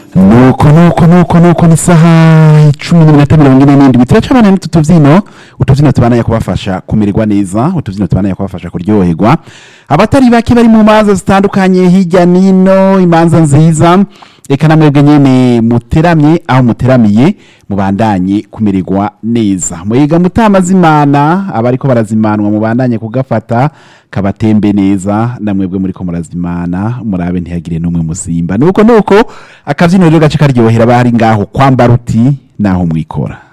nuko nuko nuko nuko ni saha icumi n'iminota mirongo ine n'indwi turacabana n'utu tubyino utubyino tubananya kubafasha kumererwa neza utubyino tubananya kubafasha kuryoherwa abatari bake bari mu manza zitandukanye hirya n'ino imanza nziza reka namwebwe nyene muteramye aho muteramiye mubandanye kumererwa neza muyiga mutamazimana abariko barazimanwa mubandanye kugafata kabatembe neza namwebwe muriko murazimana murabe ntihagire n'umwe musimba nuko nuko akavyino rero gace karyohera bari ngaho kwambara uti naho mwikora